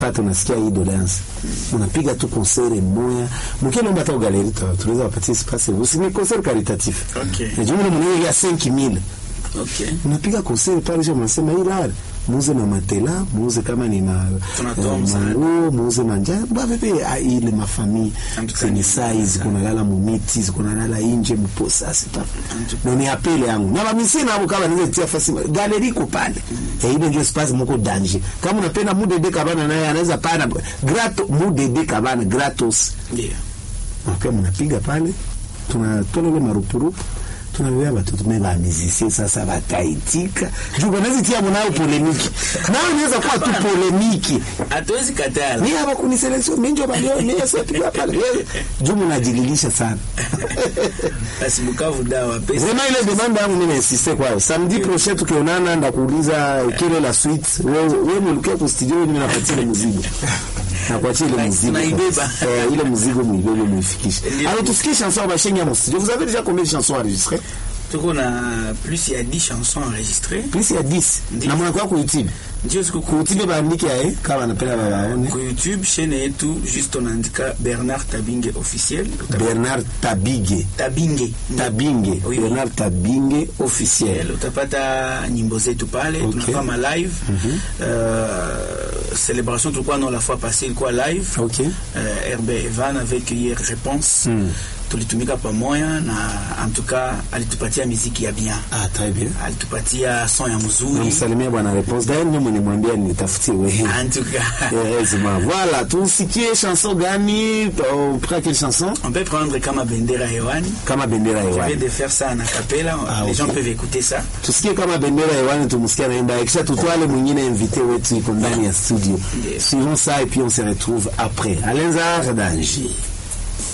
pata unasikia hii doléance unapiga tu concert moya mkinomba hata ugaleri tunaweza wapatie space usini concert caritatif Okay. na jumla mwenyewe ya 5000 Okay. unapiga concert pale sio mnasema hii lale muuze na matela muuze kama ni ma Tunatoa eh, msaada. manguo muuze manja babepe ah, ile mafamii Antuka zenye ni sai ziko nalala mumiti ziko nalala inje muposa sita Antuka. na ni apele yangu na bamisi nabo kama niweze tia fasi galeri iko pale eh ile ndio space mko danger kama unapenda mudede kabana naye anaweza pana grato mudede kabana gratos Ndio. Mkiwa mnapiga pale, tunatola ile marupurupu tunabebea watoto me bamizisie sasa bataitika juu banazitia mnayo polemiki nayo inaweza kuwa tu polemiki Hatuwezi katala. ni hapa kuniseleksio minjo balio niyesepiga pale Wewe, juu mnajililisha sana Basi Bukavu dawa pesa. Vraiment ile demande yangu mimi nainsiste kwayo. Samedi prochain tukionana ndakuuliza kile la suite. Wewe wewe mlikia ku studio mimi napatia ile mzigo. Na kuachia ile Na- mzigo. naibeba. Eh, ile mzigo muibebe muifikishe. Ndio. Alors tusikie chanson ba shengi ya mon studio. Vous avez déjà combien de chansons enregistrées? Tuko na plus ya 10 chansons enregistrées. Plus ya 10. Ndio. Na mwana kwa ku YouTube. Ndio siku Ku YouTube baandike eh kama anapenda babaone. Kwa YouTube chaîne yetu juste unaandika Bernard Tabinge officiel. Uta- Bernard Tabige. Tabinge. Tabinge. Oui, oui. Bernard Tabinge officiel. utapata nyimbo zetu pale Okay. tunafanya live euh, célébration tulikuwa nao la fois passée ilikuwa live OK. euh, RB Evan avec hier réponse tulitumika pamoja na en tout cas alitupatia miziki ya bien Ah, très bien. alitupatia son ya mzuri Namsalimia bwana Réponse. D'ailleurs ndio mwenimwambia nitafutie wewe. en tout cas Heureusement. Voilà, tusikie chanson gani? On prend quelle chanson? on peut prendre kama bendera hewani Kama bendera je viens hewani. de faire ça en acapella Ah, les ok. gens peuvent écouter ça Tusikie kama bendera hewani, tumsikie anaimba. Kisha tutwale mwingine invité wetu iko ndani ya studio. Yes. Suivons ça et puis on se retrouve après. Alenza Danger.